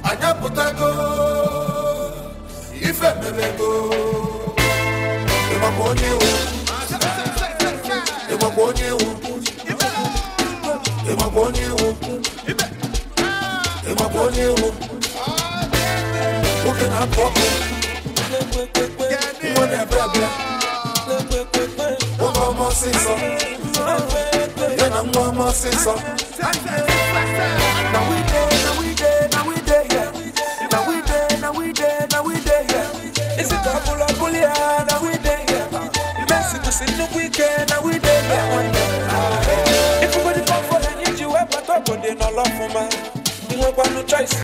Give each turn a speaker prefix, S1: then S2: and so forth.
S1: anyị apụtago ife mebego ịmakwa onye iwu ịmakwa onye iwu ịmakwa onye iwu ịmakwa onye iwu nwoke na-apụ ọkụ nwa na-ebe abịa nwoke ọma ọsịsọ ya na nwa ọma ọsịsọ
S2: Now we dey, now we dey, now we dey here. Now we dey, now we dey, now we dey here. Is it a pull up pull ya? Now we dey here. Messi was in the weekend, now we dey here. One day. If you go to come for the need you ever talk, but they no love for man. You want no choice.